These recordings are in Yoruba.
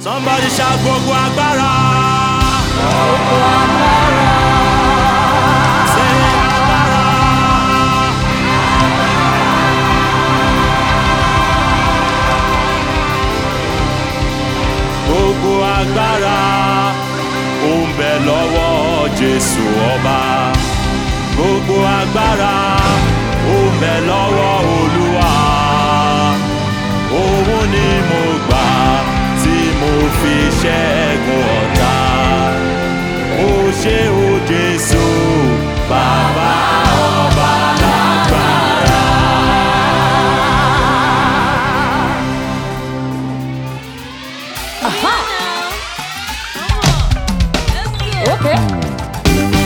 somebody shout gbogbo agbára. Gbogbo agbára. Say agbára. gbogbo agbára ó ń bẹ lọ́wọ́ jésù ọba gbogbo agbára ó ń bẹ lọ́wọ́ olúwa òun ni mo gbà tí mo fi ṣẹ́gun ọ̀tá ó ṣe ó jésù bàbá ọba lágbára. Aha. Okay.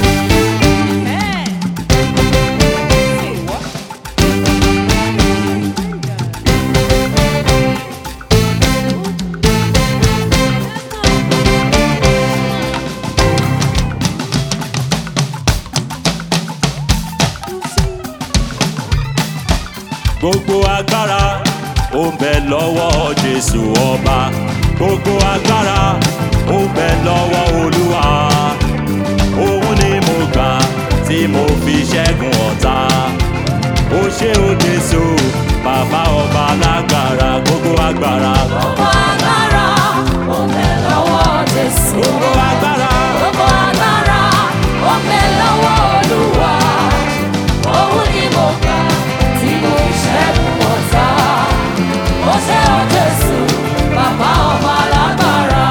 gbogbo agbára ó ń bẹ lọ́wọ́ jésù ọba gbogbo agbára ó ń bẹ lọ́wọ́ olúwa òun ni mo gbà tí mo fi ṣẹ́gun ọ̀tá ó ṣe ó jésù bàbá ọba lágbára gbogbo agbára Gbogbo agbára. Ó ń bẹ lọ́wọ́ Jésù. gbogbo agbára Gbogbo agbára. Ó ń bẹ lọ́wọ́ Olúwa. Òun ni mo gbà tí mo fi ṣẹ́gun ọ̀tá. Ó ṣe ó Jésù, bàbá ọba lágbára.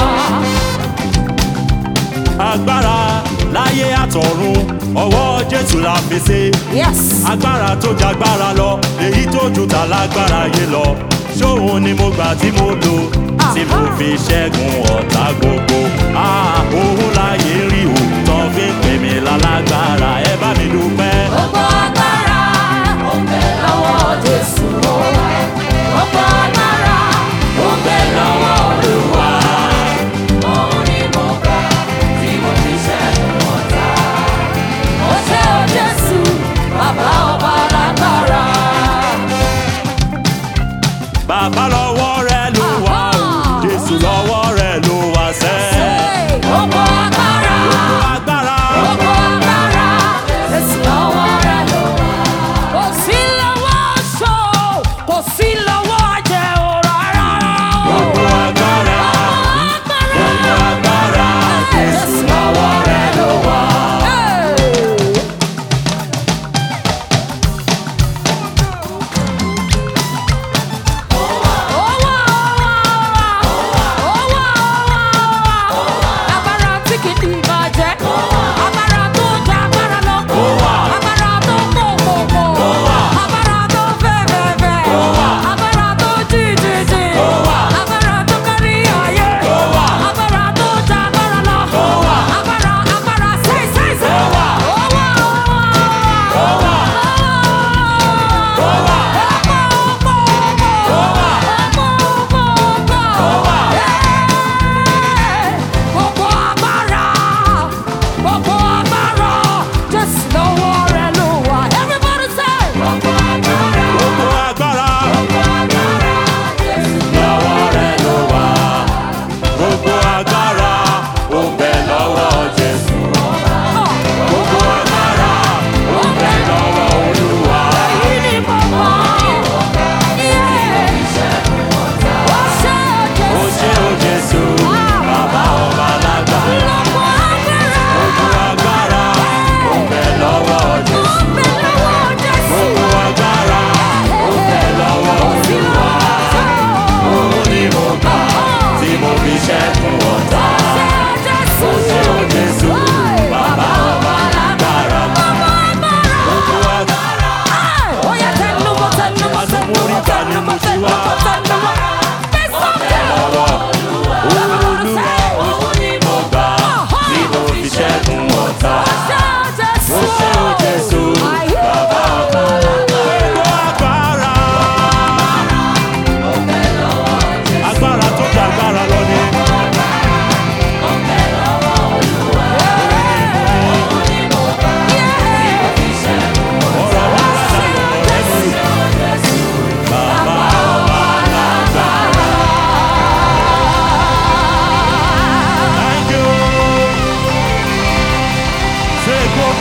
agbára láyé àtọ̀run ọwọ́ jésù la fi ṣe. Yes. agbára tó jagbára lọ èyí tó ju ta lágbára yé lọ ṣóun ni mo gbà tí mo lò tí mo fi ṣẹ́gun ọ̀tá gbogbo Ah, òun láyé rí o tán fi ń pè mí lálágbára ẹ bá mi dúpẹ́. Gbogbo agbára ó ń bẹ lọ́wọ́ Jésù. Gbogbo agbára ó ń bẹ lọ́wọ́ Olúwa. Òun ni mo gbà tí mo fi ṣẹ́gun ọ̀tá. Ó ṣe ó Jésù, bàbá ọba lágbára. bàbá lọ́wọ́ rẹ ló wà o Aha. jésù lọ́wọ́ rẹ ló wà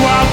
gbogbo agbára.